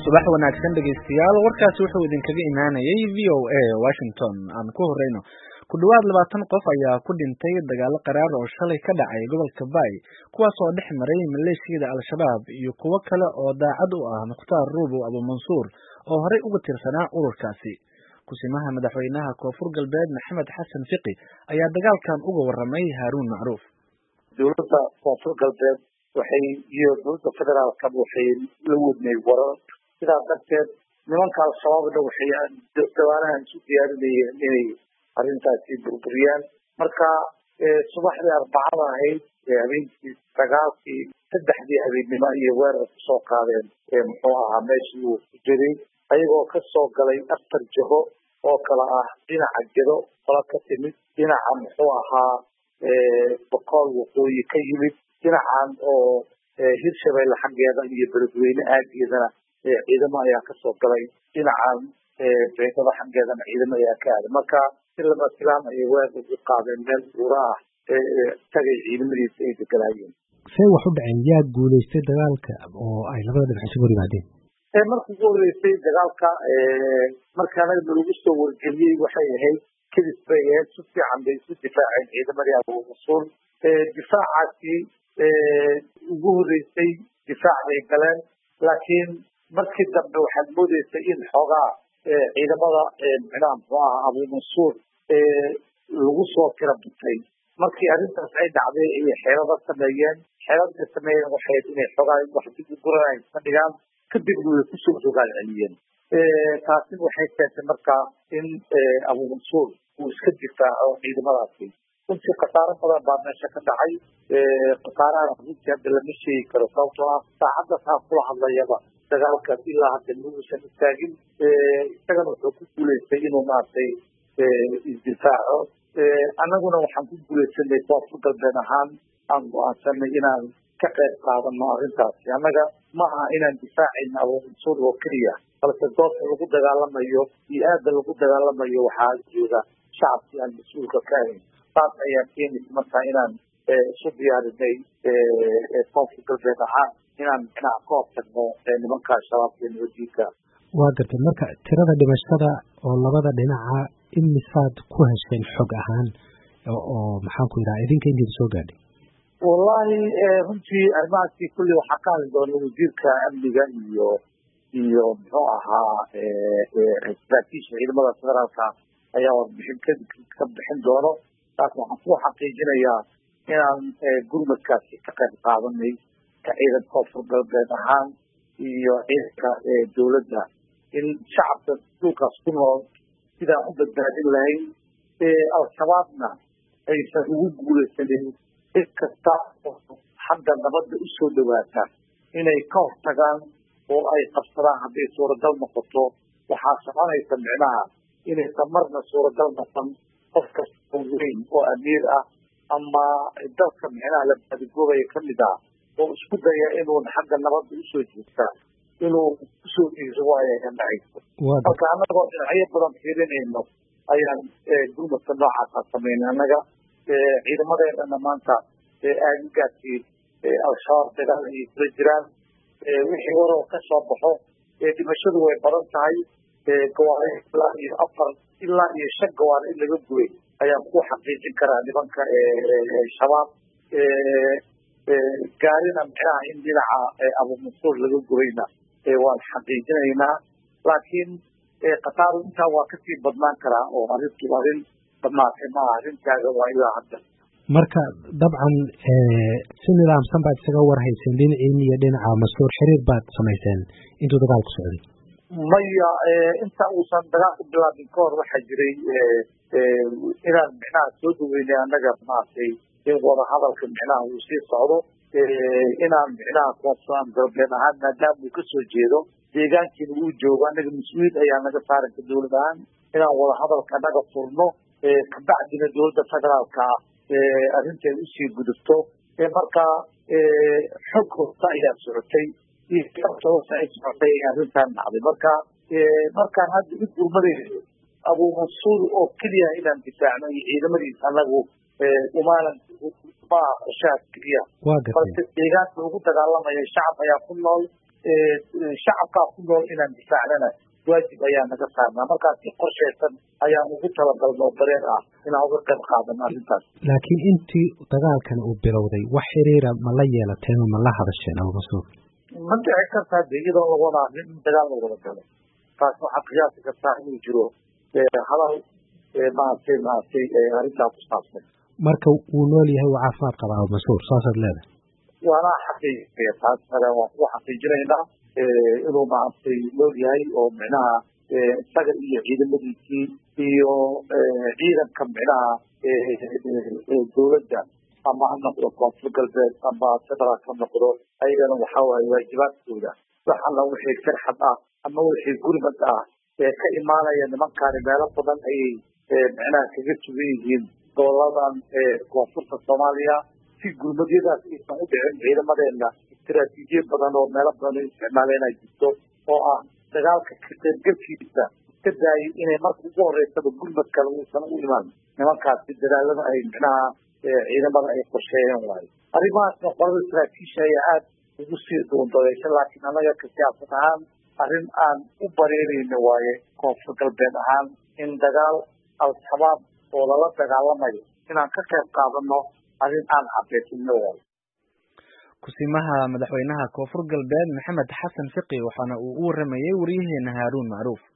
subax wanaagsan dhegaystayaal warkaasi wuxuu idinkaga imaanayay v o a washington aan ku horeyno ku dhowaad labaatan qof ayaa ku dhintay dagaalo qaraar oo shalay ka dhacay gobolka bay kuwaas oo dhex maray maleeshiyada al-shabaab iyo kuwo kale oo daacad u ah mukhtaar ruubow abumansuur oo horey uga tirsanaa ururkaasi kusimaha madaxweynaha koonfur galbeed maxamed xasan fiqi ayaa dagaalkan uga waramay haaruun macruuf dowladda koonfur galbeed waxay iyo dowladda federaalka waxay la wadnay warar sidaas darteed nimanka al-shabaabna waxay dawaanahan isu diyaarinayeen inay arrintaasi burburiyaan marka subaxdii arbacada ahayd habeenkii sagaalkii saddexdii habeennimo iyo weerar kusoo qaadeen muxuu ahaa meeshii uu ku jiray ayagoo kasoo galay afar jaho oo kale ah dhinaca gedo qola ka timid dhinaca muxuu ahaa boqool waqooyi ka yimid dhinacan oo hirshabeelle xaggeeda iyo beledweyne aageedana ciidamo ayaa kasoo galay dhinacan beegada xaggeedana ciidamo ayaa ka aaday marka si lama filaan ayay weerar u qaadeen meel buura ah tagay ciidamadiisa ay deganaayeen see wax u dhaceen yaa guulaystay dagaalka oo ay labada dhinac isugu hor yimaadeen marka ugu horeysay dagaalka marka anaga nalagu soo wargeliyey waxay ahayd kadis bay ahayd si fiican bay isu difaaceen ciidamadii abuurasuul difaacaasi ugu horeysay difaac bay galeen laakiin markii dambe waxaad moodeysay in xoogaa ciidamada micnaha muxuu aha abuumansuur lagu soo tira batay markii arrintaas ay dhacday ayay xeelada sameeyeen xeelada sameeyeen waxay inay xoogaa wax dib u guranay iska dhigaan kadibna way kusoo rogaal celiyeen taasina waxay keentay marka in abuumansuur uu iska difaaco ciidamadaasi runtii khasaaro badan baa meesha ka dhacay khasaarahana runtii hadda lama sheegi karo sababtoo ah saacadda taa kula hadlayaba dagaalkaas ilaa hadda muusan istaagin isagana wuxuu ku guulaystay inuu maaragtay isdifaaco annaguna waxaan ku guulaysanay koonfur galbeed ahaan aan go-aansanay inaan ka qayb qaadano arrintaasi annaga ma aha inaan difaacayna abuumansuur oo keliya balse goobta lagu dagaalamayo iyo aada lagu dagaalamayo waxaa jooga shacabkii aan mas-uulka ka ahayn saas ayaa keenaysa marka inaan isu diyaarinay koonfur galbeed ahaan inaan micnaha ka hortagno nimanka shabaabka iyo nabadiidka waa gartay marka tirada dhimashada oo labada dhinaca imisaad ku hesheen xog ahaan oo maxaan ku yidhaha idinka intiida soo gaadhay wallahi runtii arrimahaasi kulli waxaa ka hadli doona wasiirka amniga iyo iyo muxuu ahaa saraakiisha ciidamada federaalka ayaa warbixin ka bixin doono taas waxaan ku xaqiijinayaa inaan gurmadkaasi ka qayb qaadanay ka ciidanka koonfur galbeed ahaan iyo ciidanka dowladda in shacabka dhulkaas ku nool sidaan u badbaadin lahayn al-shabaabna aysan ugu guulaysanin cid kasta xagga nabadda usoo dhawaata inay ka hortagaan oo ay qabsadaan hadday suuragal noqoto waxaa soconaysa micnaha inaysan marna suuragal noqon qof kasta oo weyn oo amiir ah ama dalka micnaha la baadigoobaya kamid ah oo isku daya inuu xagga nabadda usoo jeestaa inuu usoo jeeso waayaga dhacayso marka annagoo dhinacyo badan fiirinayno ayaan gurmadka noocaasa sameynay annaga ciidamadeedana maanta aagaasi al-shabaab dagaal ayay kula jiraan wixii waroo ka soo baxo dhimashadu way badan tahay gawaari ilaa iyo afar ilaa iyo shan gawaari in laga gubay ayaan ku xaqiijin karaa nimanka shabaab gaarina micnaha in dhinaca abuumansuur laga gubayna waan xaqiijinaynaa laakiin khasaaru intaa waa kasii badnaan karaa oo arrintu arrin badnaatay maaha arrintaaga waa ilaa hadda marka dabcan si nidaamsan baad isaga warhayseen dhinaciin iyo dhinaca mas-uur xiriir baad samayseen intuu dagaalku socday maya inta uusan dagaalku bilaabin ka hor waxaa jiray inaan micnaha soo dhaweynay annaga maaragtay in wadahadalka micnaha uu sii socdo inaan micnaha koonfuran galbeed ahaan maadaama uu kasoo jeedo deegaankiina uu joogo annaga mas-uuliyad ayaa naga saaranka dowlad ahaan inaan wadahadalka naga furno kabacdina dowladda federaalka arrinta ay usii gudubto markaa xog hosta ayaa socotay iyo sabta hosta ay socotay arrintan dhacday marka markaan hadda u gurmadayno abuumansuur oo keliya inaan difaacno iyo ciidamadiisa anagu umaanan maaha qorshaha keliya balse deegaanka lagu dagaalamaya shacab ayaa ku nool shacabkaa ku nool inaan difaacnana waajib ayaa naga saarnaa markaas si qorshaysan ayaan ugu talagalno oo dareen ah inaan uga qayb qaadano arrintaas laakiin intii dagaalkan uu bilowday wax xiriira ma la yeelateen oo ma la hadasheen abumasuur ma dhici kartaa de iyadoo la wada arrin in dagaal la wada galo taas waxaad qiyaasi kartaa inuu jiro hadal maaragtay maaragtay arrintaa ku saabsan marka wuu nool yahay waa caafimaad qabaa abumasuur saasaad leedahay waana xaqiijiya taas hore waan kugu xaqiijinaynaa inuu maaragtay nool yahay oo micnaha isaga iyo ciidamadiisii iyo ciidanka micnaha dowladda ama ha noqdo koonfur galbeed ama federaal ka noqdo ayagana waxa waaye waajibaadkooda wax alla wixii firxad ah ama wixii gurmad ah ee ka imaanaya nimankaani meelo badan ayay micnaha kaga sugan yihiin goboladan koonfurta soomaaliya si gurmadyadaas aysan u dhicin ciidamadeena istaraatiijiyad badan oo meelo badan u isticmaaleen ay jirto oo ah dagaalka ka qaybgalkiisa iska daayay inay marka ugu horeysaba gurmad kale uusan u imaan nimankaasi dadaalada ay micnaha ciidamada ay qorsheeyeen waayo arrimahaasna qolada saraakiisha ayaa aada ugu sii duundadeysha laakiin annaga ka siyaasad ahaan arrin aan u bareerayno waaye koonfur galbeed ahaan in dagaal al-shabaab oo lala dagaalamayo inaan ka qayb qaadano arrin aan cabeysino waayo kusimaha madaxweynaha koonfur galbeed maxamed xasan fiqi waxaana uu u waramayey waryaheena haaruun macruuf